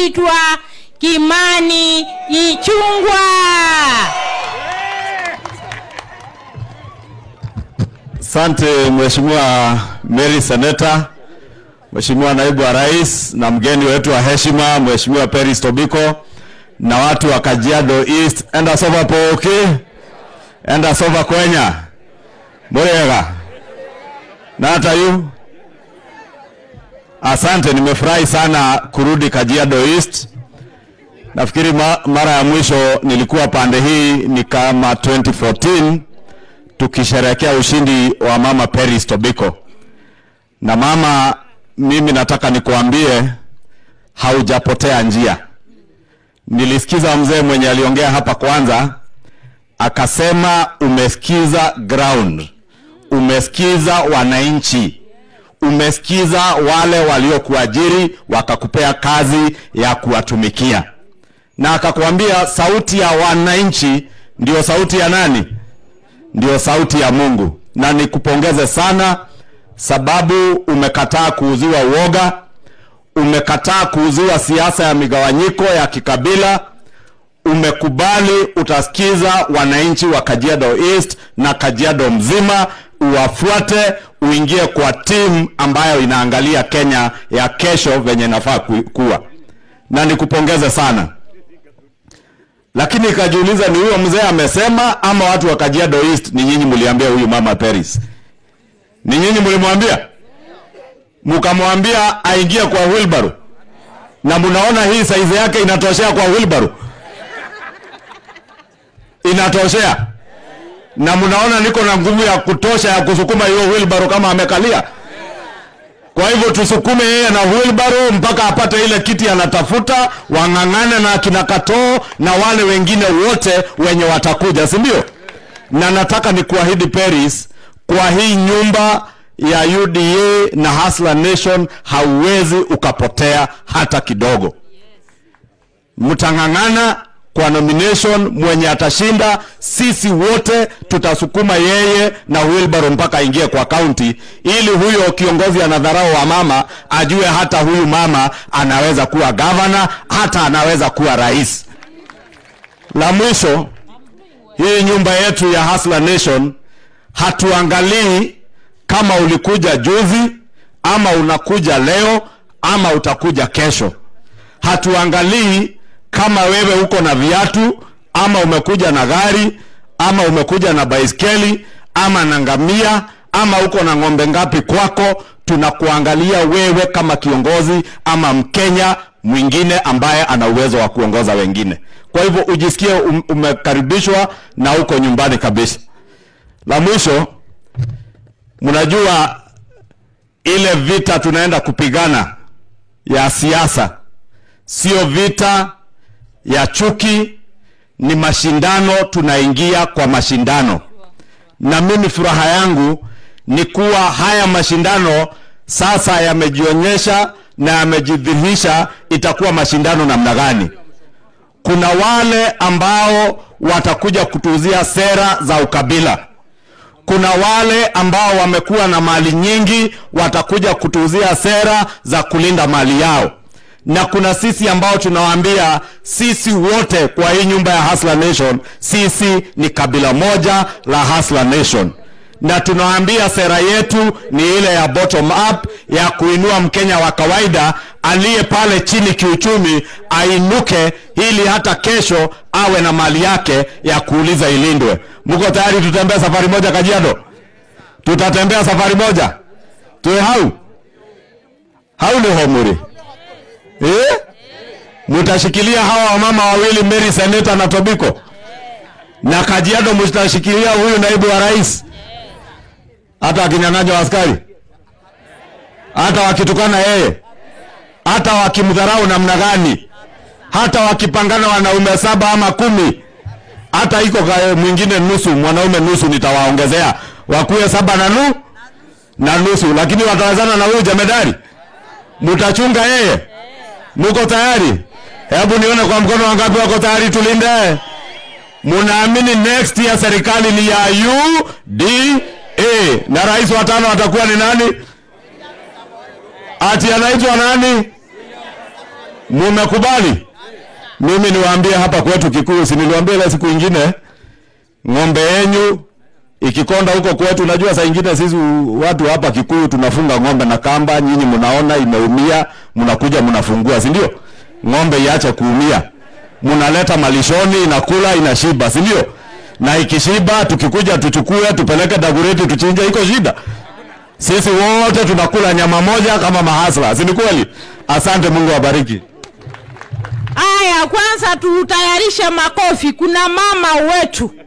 anaitwa Kimani Ichung'wa. Asante Mheshimiwa Mary Seneta, Mheshimiwa Naibu wa Rais na mgeni wetu wa heshima Mheshimiwa Peris Tobiko na watu wa Kajiado East. Enda sova pooki, enda sova kwenya murega na hata yu. Asante, nimefurahi sana kurudi Kajiado East. Nafikiri ma, mara ya mwisho nilikuwa pande hii ni kama 2014 tukisherehekea ushindi wa mama Peris Tobiko. Na mama, mimi nataka nikuambie haujapotea njia. Nilisikiza mzee mwenye aliongea hapa kwanza, akasema umesikiza ground, umesikiza wananchi, umesikiza wale waliokuajiri wakakupea kazi ya kuwatumikia, na akakwambia sauti ya wananchi ndio sauti ya nani? ndio sauti ya Mungu, na nikupongeze sana sababu umekataa kuuziwa uoga, umekataa kuuziwa siasa ya migawanyiko ya kikabila, umekubali utasikiza wananchi wa Kajiado East na Kajiado mzima, uwafuate, uingie kwa timu ambayo inaangalia Kenya ya kesho venye inafaa ku- kuwa, na nikupongeze sana lakini ikajiuliza ni huyo mzee amesema ama watu wa Kajiado East ni nyinyi mliambia huyu mama Peris? Ni nyinyi mlimwambia? Mkamwambia aingie kwa wheelbarrow. Na mnaona hii saizi yake inatoshea kwa wheelbarrow? Inatoshea. Na mnaona niko na nguvu ya kutosha ya kusukuma hiyo wheelbarrow kama amekalia. Kwa hivyo tusukume yeye na wheelbarrow mpaka apate ile kiti anatafuta, wang'ang'ane na akina Katoo na wale wengine wote wenye watakuja, si ndio? Na nataka nikuahidi Peris, kwa hii nyumba ya UDA na Hustler Nation hauwezi ukapotea hata kidogo. Mtang'ang'ana kwa nomination, mwenye atashinda, sisi wote tutasukuma yeye na wheelbarrow mpaka aingie kwa kaunti, ili huyo kiongozi anadharau wa mama ajue hata huyu mama anaweza kuwa gavana, hata anaweza kuwa rais. La mwisho, hii nyumba yetu ya Hustler Nation hatuangalii kama ulikuja juzi ama unakuja leo ama utakuja kesho. Hatuangalii kama wewe uko na viatu ama umekuja na gari ama umekuja na baiskeli ama na ngamia ama uko na ng'ombe ngapi kwako. Tunakuangalia wewe kama kiongozi ama Mkenya mwingine ambaye ana uwezo wa kuongoza wengine. Kwa hivyo ujisikie um, umekaribishwa na uko nyumbani kabisa. La mwisho, mnajua ile vita tunaenda kupigana ya siasa sio vita ya chuki, ni mashindano. Tunaingia kwa mashindano, na mimi furaha yangu ni kuwa haya mashindano sasa yamejionyesha na yamejidhihirisha itakuwa mashindano namna gani. Kuna wale ambao watakuja kutuuzia sera za ukabila kuna wale ambao wamekuwa na mali nyingi watakuja kutuuzia sera za kulinda mali yao, na kuna sisi ambao tunawaambia sisi wote kwa hii nyumba ya Hustler Nation, sisi ni kabila moja la Hustler Nation, na tunawaambia sera yetu ni ile ya bottom up ya kuinua Mkenya wa kawaida aliye pale chini kiuchumi ainuke, ili hata kesho awe na mali yake ya kuuliza ilindwe. Mko tayari tutembee safari moja Kajiado? Tutatembea safari moja tuwe hau hau ni homuri eh? Mutashikilia hawa wamama wawili Mary Seneta na Tobiko na Kajiado, mtashikilia huyu naibu wa rais, hata akinyang'anywa askari, hata wakitukana yeye, hata wakimdharau namna gani, hata wakipangana wanaume saba ama kumi hata iko ka- mwingine nusu mwanaume nusu, nitawaongezea wakuwe saba na nu na nusu, lakini watawezana na huyu jemedari. Mtachunga yeye, muko tayari? Hebu nione kwa mkono wangapi wako tayari, tulinde. Munaamini next year serikali ni ya UDA na rais wa tano atakuwa ni nani? Ati anaitwa nani? Mumekubali? Mimi niwaambie hapa kwetu Kikuyu, si niliwaambia ile siku ingine, ng'ombe yenyu ikikonda huko kwetu. Unajua saa ingine sisi watu hapa Kikuyu tunafunga ng'ombe na kamba, nyinyi mnaona imeumia, mnakuja mnafungua, si ndio? Ng'ombe iache kuumia, mnaleta malishoni, inakula inashiba, si ndio? Na ikishiba tukikuja tuchukue tupeleke Dagoretti tuchinje, iko shida? Sisi wote tunakula nyama moja kama mahasla, si ni kweli? Asante, Mungu awabariki. Aya, kwanza tutayarishe makofi. Kuna mama wetu